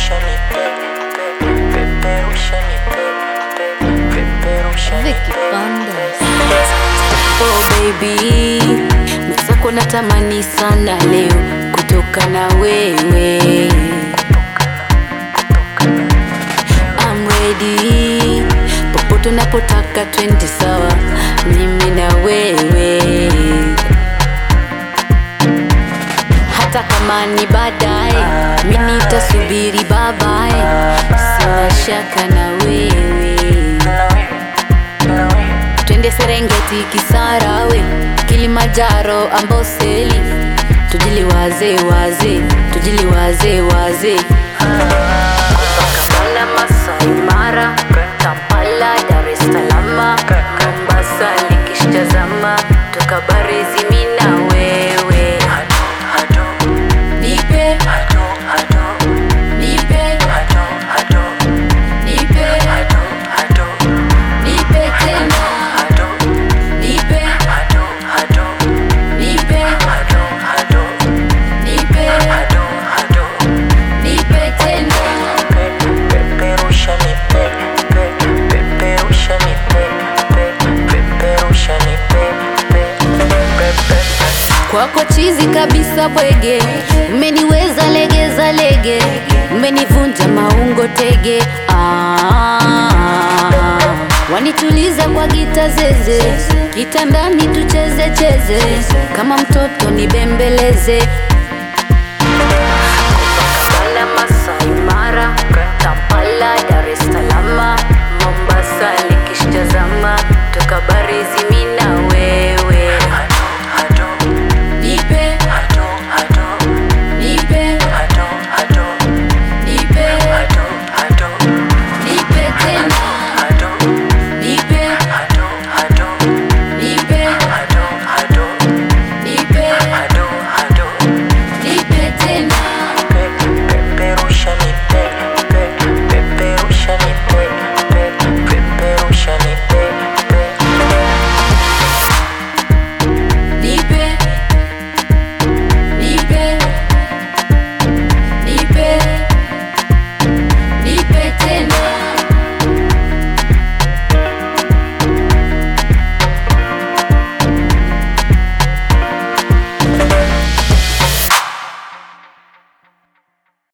Vicky Bandas. Oh baby, mwenzako natamani sana leo kutoka na wewe. I'm ready, popote unapotaka twende sawa, mimi na wewe, hata kama ni baadaye, mimi nitasubiri babaye, sina shaka na wewe twende Serengeti, Kisarawe, Kilimanjaro, Amboseli, tujiliwaze waze, tujiliwaze waze Kampala, Masai Mara, Kampala, Dar es Salaam, Mombasa, nikishtazama tukabarizi mimi na wewe, nipe nipe nipe nipe tena nipe nipe nipe nipe tena kwako chizi kabisa bwege, umeniweza legeza lege, umenivunja maungo tege. Ah, wanituliza kwa gita zeze, kitandani tucheze cheze, kama mtoto nibembeleze.